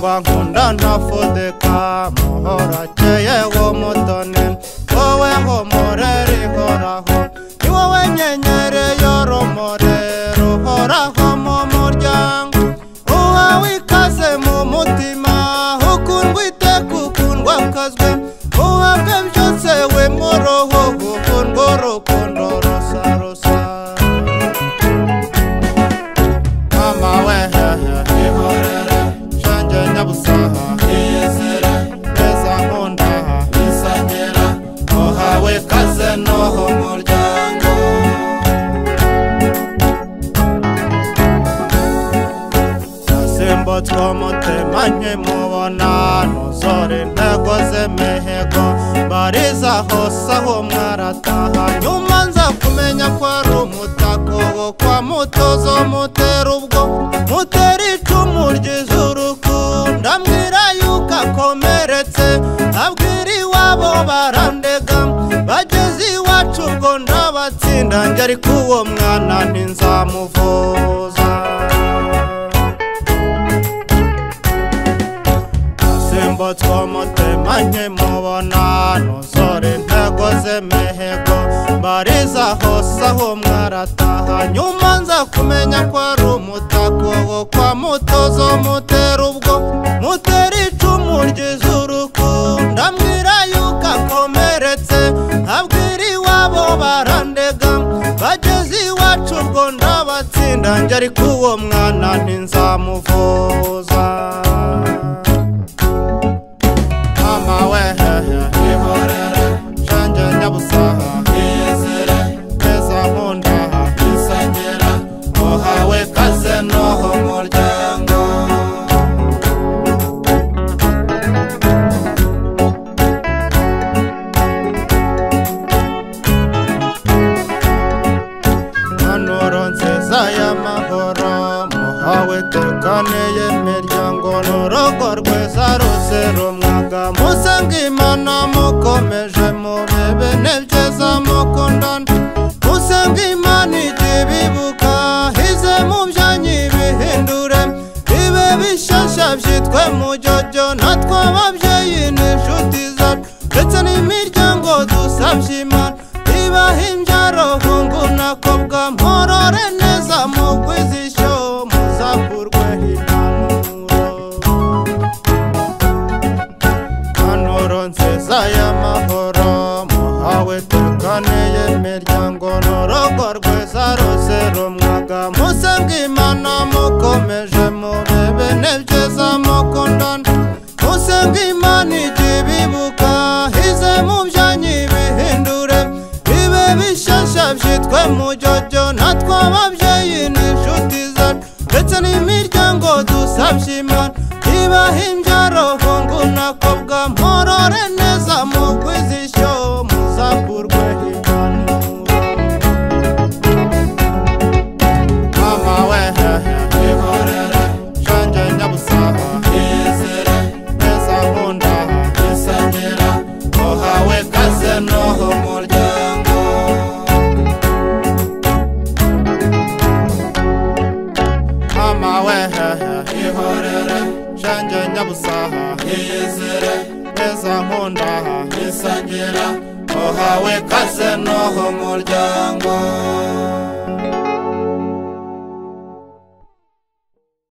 wankunda ntafudika muhorakeye wo mutoni wowe humureri ihoraho ni wowe nyenyeri y'urumuri ruhoraho mu muryango uba wikaze mu mutima ukundwa iteka ukundwa kazwe uhabwe byose we muruhu ukundwa urukundo rusarusa mama we hehe ihorere shenge nyabusaha iyizire neza nkunda isagira uhawe ikaze n'uho umuryango udusimbo tw'umutima nkimubona ntuzore intego ze mihigo mbariza hose aho mwarataha nyuma nza kumenya ko ari umutako wo kwa mutozo mutera ubwo mutera icumu ry'izurukunda mbwira yuko akomeretse abwira iwabo barandega bageze iwacu ubwo ndabatsinda njye ariko uwo mwana ntinzamuvuza udusimbo tw'umutima nkimubona ntuzore intego ze mihigo mbariza hose aho mwarataha nyuma nza kumenya ko ari umutako wo kwa mutozo mutera ubwo mutera icumu ry'izurukunda mbwira yuko akomeretse abwira iwabo barandega bageze iwacu ubwo ndabatsinda njye ariko uwo mwana ntinzamuvuza mama wehe ihorere shenge nyabusaha iyizire neza nkunda isagira uhawe kaze n'uho muryango impanuro nziza y'amahoro muhawe tekaneye imiryango n'urugo rwiza ruzirumwaga musenga imana mukomeje mubebe n'ibyiza mukundana musenga imana ijya ibibuka hize mu byanyu ibihindure bibe bishasha byitwe mujyojyo natwe ababyeyi n'inshuti zacu ndetse n'imiryango dusabye imana ibahe imbyaro hungu nakobwa mporore neza mugwize ishyo muzakurweho impanuro impanuro nziza y'amahoro muhawe tukaneye imiryango n'urugo rwiza ruzirumwaga musenga imana mukomeje murebe n'ibyiza mukundana musenga imana ijya ibibuka hize mu byanyu ibihindure bibe bishasha byitwe mujyojyo natwe ababyeyi n'inshuti zacu ndetse n'imiryango dusabye imana ibaha imbyaro hungu nakobwa mporore neza mugwize ishyo muzakurweho impanuro mama wehe ihorere shenge nyabusaha iyizire neza nkunda isagira uhawe kaze n'uho muryango mama wehe ihorere shenge nyabusaha iyizire neza nkunda isagira uhawe kaze n'uho muryango